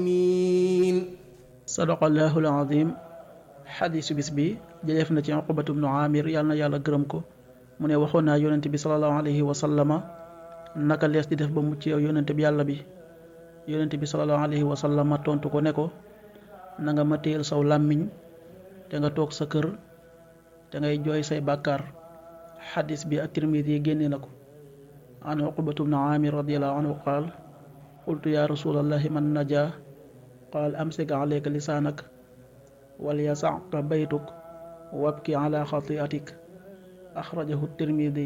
sadaqallahu alazim xadiisu bis bi jëleef na ci uqbatu bnu amir yàlla na yàlla gërëm ko mu ne waxoon naa yonente bi salallahu alayhi wa sallama naka lees di def ba mucc yow yonente bi yàlla bi yonente bi salallahu alayhi wa sallama tontu ko ne ko na nga ma téyel saw làmmiñ te nga toog sa kër te ngay jooy say bàkkaar xadis bi ak tirmidi yi génne na ko an uqbatu bnu amir radiallahu anhu qaal qultu ya rasulallahi man naja qaal amsik alayka lisaanak wal yasaka baytuk wabki ala xatiatik axrajahu tirmidi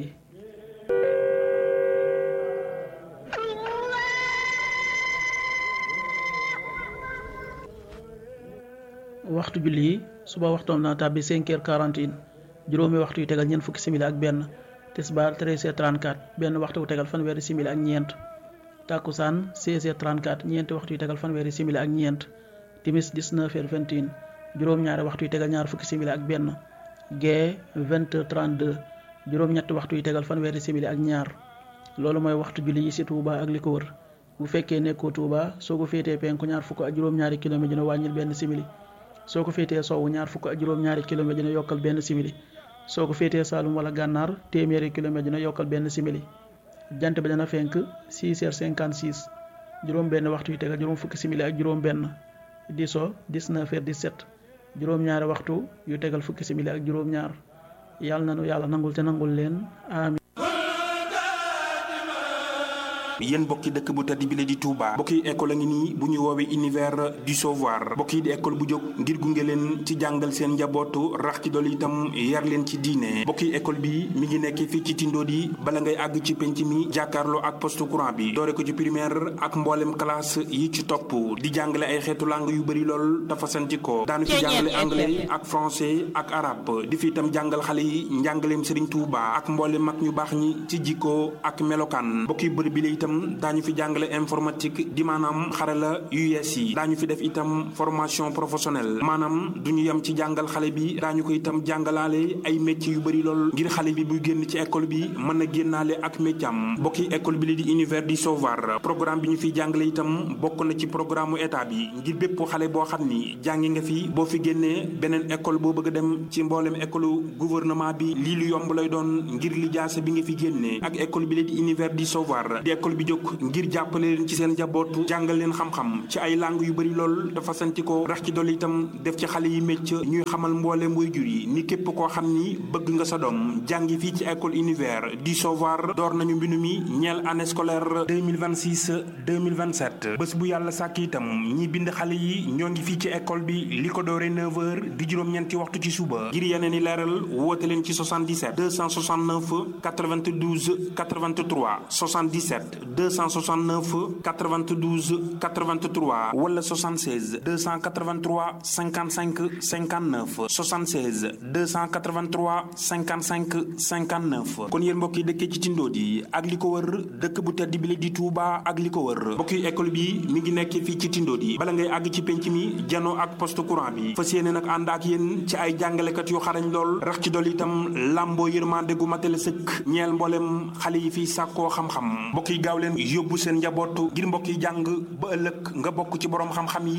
waxtu julli yi suba waxtoom na tàbbi cinq heures quarante et un juróomi waxtu yu tegal ñeent fukki simili ak benn tisbaar treize heures trente-quatre benn waxtu yu tegal fanweeri simili ak ñeent tàkkusaan seize heures trente-quatre ñeenti waxtu yu tegal fanweeri simili ak ñeent timis dix-neuf heures vingt et un juróom-ñaari waxtu yu tegal ñaar fukki simili ak benn gee vingt heures trente-deux juróom-ñetti waxtu yu tegal fanweeri simili ak ñaar loolu mooy waxtu julli yi ci Touba ak li ko wër bu fekkee nekkoo Touba soo ko féetee penku ñaar fukk ak juróom-ñaari kilomètre dina wàññil benn simili soo ko féetee sowwu ñaar fukk ak juróom-ñaari kilomètre dina yokkal benn simili soo ko féetee Saalum wala gànnaar téeméeri kilomètre dina yokkal benn simili jant bi dana fenk 6 heures 56 juróom benn waxtu yu tegal juróom fukki simili ak juróom benn di so 19 heures 17 juróom-ñaari waxtu yu tegal fukki simili ak juróom-ñaar yàlla nanu yàlla nangul te nangul leen amin yéen bokki dëkk bu tedd bi la di Touba bokki école a ngi nii bu ñu woowee univers du savoir bokki di école bu jóg ngir gunge leen ci jàngal seen njabootu rax ci dool itam yar leen ci diine bokki école bi mi ngi nekk fii ci Tindodi bala ngay àgg ci penc mi jàkkaarloo ak poste courant bi doore ko ci primaire ak mboolem classe yi ci topp di jàngale ay xeetu langue yu bëri lool dafa santi ko daanu ci jàngale anglais ak français ak arabe di fi itam jàngal xale yi njàngaleem Serigne Touba ak mboolem mag ñu baax ñi ci jikko ak melokaan bokki bërëb bi la itam daañu fi jàngale informatique di maanaam xarala yu yees yi daañu fi def itam formation professionnelle maanaam du ñu yem ci jàngal xale bi daañu ko itam jàngalaale ay métiers yu bëri lool ngir xale bi buy génn ci école bi mën a génnaale ak métier am bokki école bi li di univers du savoir programme bi ñu fiy jàngale itam bokk na ci programme mu état bi ngir bépp xale boo xam ni jàngi nga fi boo fi génnee beneen école boo bëgg a dem ci mboolem école gouvernement bi lii lu yomb lay doon ngir li jaase bi nga fi génnee ak école bi li di univers du savoir di école bi jóg ngir jàppale leen ci seen njaboot jàngal leen xam-xam ci ay langue yu bëri lool dafa santi ko rax ci dolli itam def ci xale yi mécc ñuy xamal mbooleem waajur yi ni képp koo xam ni bëgg nga sa doom jàngi fii ci école univers du savoir door nañu mbindu mi ñeel année scolaire 2026 2027 bés bu yàlla sàkk itam ñi bind xale yi ñoo ngi fii ci école bi li ko doore 9h di juróom-ñeenti waxtu ci suba ngir yeneen i leeral woote leen ci 77 269 92 83 77 269 92 83 wala 76 283 55 59 76 283 55 59 kon yéen mbokk yi dëkkee ci Tindodi ak li ko wër dëkk bu tedd bi la di Touba ak li ko wër mbokk yi école bi mi ngi nekk fii ci Tindodi bala ngay àgg ci penc mi janoo ak poste courant bi fas yéene nag ànd ak yéen ci ay jàngalekat yu xarañ lool rax ci dolli itam làmboo yërmande gu matale sëkk ñeel mboolem xale yi fii sàkkoo xam-xam mbokk yi gaaw leen yóbbu seen njaboot ngir mbokk yi jàng ba ëllëg nga bokk ci borom xam-xam yi